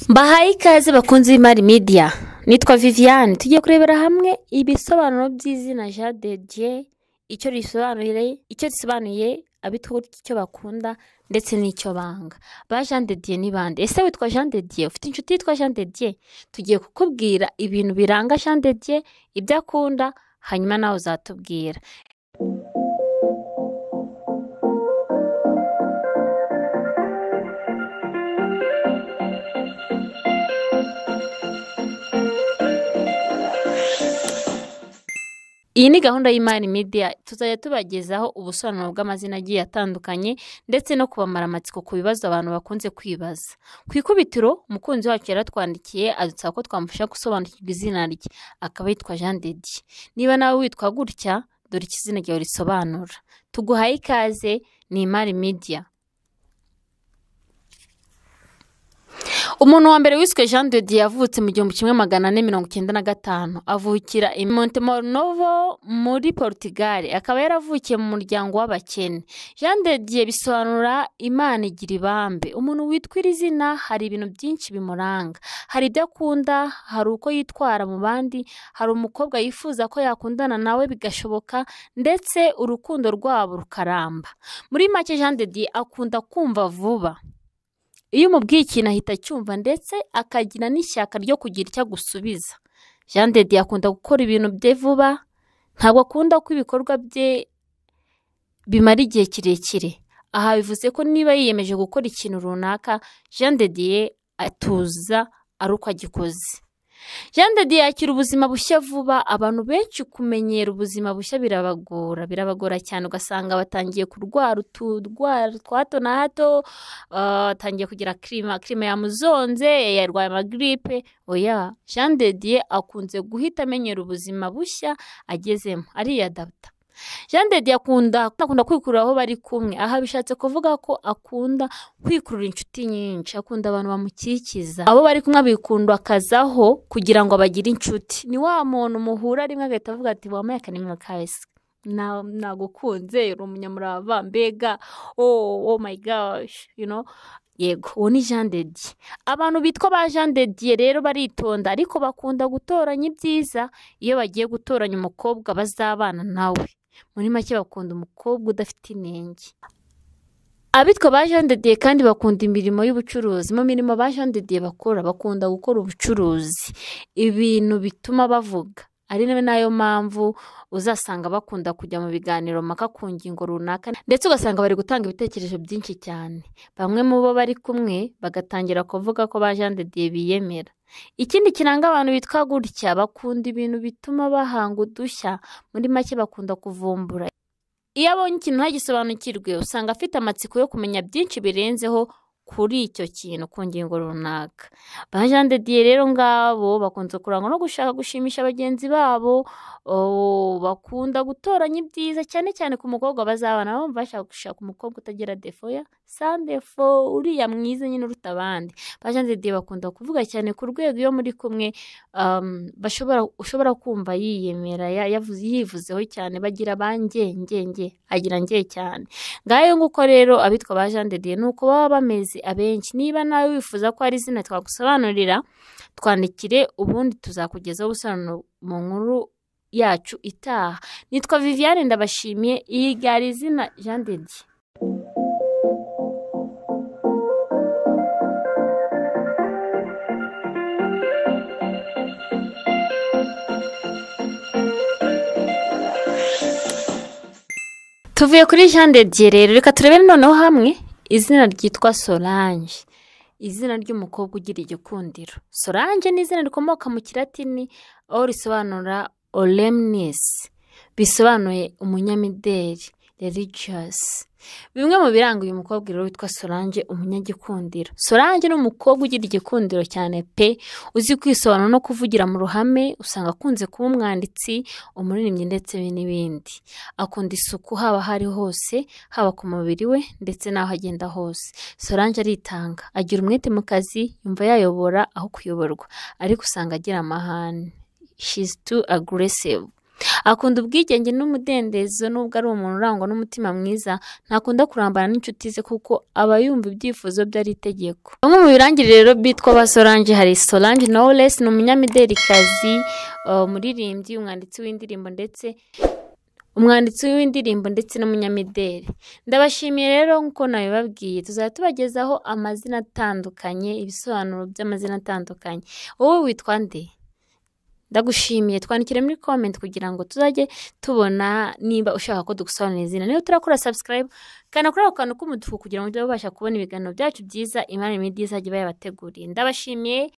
mbahaye ikaze bakunze imari midiya nitwa viviane tugiye kurebera hamwe ibisobanuro by'izina jean de dieu icyo risobanuye icyo risobanuye abitwa gutya icyo bakunda ndetse n'icyo banga ba jean de dieu ni bande ese witwa jean de dieu ufite inshuti yitwa jean de dieu tugiye kukubwira ibintu biranga jean de dieu ibyo akunda hanyuma nawe uzatubwira iyi ni gahunda y'imari media tuzajya tubagezaho ubusobanuro bw'amazina agiye atandukanye ndetse no kubamara amatsiko ku bibazo abantu bakunze kwibaza ku ikubitiro umukunzi wacu yaratwandikiye adusaba ko twamufasha gusobanukirwa izina rye akaba yitwa jean de dieu niba nawe witwa gutya dore icyo izina ryawe risobanura tuguhaye ikaze ni imari media umuntu wa mbere wiswe jean de dieu yavutse mu gihumbi kimwe magana ane mirongo icyenda na gatanu avukira i montemorovo muri portugal akaba yaravukiye mu muryango w'abakene jean de dieu bisobanura imana igira ibambe umuntu witwa iri zina hari ibintu byinshi bimuranga hari ibyo akunda hari uko yitwara mu bandi hari umukobwa yifuza ko yakundana nawe bigashoboka ndetse urukundo rwabo rukaramba muri make jean de dieu akunda kumva vuba iyo umubwiye ikintu ahita acyumva ndetse akagira n'ishyaka ryo kugira icyo agusubiza jean de dieu akunda gukora ibintu bye vuba ntabwo akunda ko ibikorwa bye bimara igihe kirekire aha bivuze ko niba yiyemeje gukora ikintu runaka jean de dieu atuza ari uko agikoze jean de dieu yakira ubuzima bushya vuba abantu benshi kumenyera ubuzima bushya birabagora birabagora cyane ugasanga batangiye kurwara uturwara twa hato na hato batangiye kugira kirima kirima yamuzonze yarwaye amagiripe oya jean de dieu akunze guhita amenyera ubuzima bushya agezemo ariyadapta jean de dieu akunda akunda kwikurura aho bari kumwe aha bishatse kuvuga ko akunda kwikurura inshuti nyinshi akunda abantu bamukikiza abo bari kumwe abikundakazaho kugira ngo bagire inshuti ni wa muntu muhura rimwe agahita avuga ati wambaye akanimero kahise na- nagukunze uri umunyamurava mbega oh, oh my gosh you know yego uwo ni jean de dieu abantu bitwa ba jean de dieu rero baritonda ariko bakunda gutoranya ibyiza iyo bagiye gutoranya umukobwa bazabana nawe muri make bakunda umukobwa udafite inenge abitwa ba jean de dieu kandi bakunda imirimo y'ubucuruzi mu mirimo ba jean de dieu bakora bakunda gukora ubucuruzi ibintu bituma bavuga ari nayo mpamvu uzasanga bakunda kujya mu biganiro mpaka ku ngingo runaka ndetse ugasanga bari gutanga ibitekerezo byinshi cyane bamwe mu bo bari kumwe bagatangira kuvuga ko ba jean de dieu biyemera ikindi kiranga abantu bitwa gutya bakunda ibintu bituma bahanga udushya muri make bakunda kuvumbura iyo abonye ikintu ntagisobanukirwe usanga afite amatsiko yo kumenya byinshi birenzeho kuri icyo kintu ku ngingo runaka ba jean de dieu rero ngabo bakunze kurangwa no gushaka gushimisha bagenzi babo oh, bakunda gutoranya ibyiza cyane cyane ku mukobwa bazabana bumva bashaka gushaka umukobwa utagira defo ya sandefo uriya mwiza nyine uruta abandi ba jean de dieu bakunda kuvuga cyane ku rwego iyo muri kumwe um, bashobora ushobora kumva yiyemera ya- yavuze- yivuzeho cyane bagira ba nge nge nge agira nge cyane ngayo nguko rero abitwa ba jean de dieu ni uko baba bameze abenshi niba nawe wifuza ko hari izina twagusobanurira twandikire ubundi tuzakugezaho ubusobanuro mu nkuru yacu itaha nitwa viviane ndabashimiye iyi gari izina jean de dieu tuvuye kuri jean de dieu rero reka turebe noneho hamwe izina ryitwa solange izina ry'umukobwa ugira igikundiro solange ni izina rikomoka mu kiratini aho risobanura oremnes bisobanuye umunyamideli religious bimwe mu biranga uyu mukobwa rero witwa solange umunyagikundiro solange ni umukobwa ugira igikundiro cyane pe uzi kwisobanura no kuvugira mu ruhame usanga akunze kuba umwanditsi umuririmbyi ndetse n'ibindi akunda isuku haba hari hose haba ku mubiri we ndetse n'aho agenda hose solange aritanga agira umwete mu kazi yumva yayobora aho kuyoborwa ariko usanga agira amahane she's too aggressive Akunda ubwigenge n'umudendezo nubwo ari umuntu urangwa n'umutima mwiza, ntakunda kurambana n'inshuti ze kuko aba yumva ibyifuzo bye ari itegeko. Bamwe mu birangire rero bitwa ba Solange hari Solange Knowless ni umunyamidelikazi, uh, umuririmbyi, umwanditsi w'indirimbo ndetse umwanditsi w'indirimbo ndetse n'umunyamideli. Ndabashimiye rero nk'uko nabibabwiye, tuzajya tubagezaho amazina atandukanye, ibisobanuro by'amazina atandukanye. Wowe witwa nde? Ndagushimiye twandikire muri comment kugira ngo tuzajye tubona niba ushaka ko dugusobanurira izina. Niba utarakora subscribe, kanda kuri ako kantu k'umutuku kugira ngo ujye ubasha kubona ibiganiro byacu byiza Imana Media izajya ibayabateguriye. Ndabashimiye.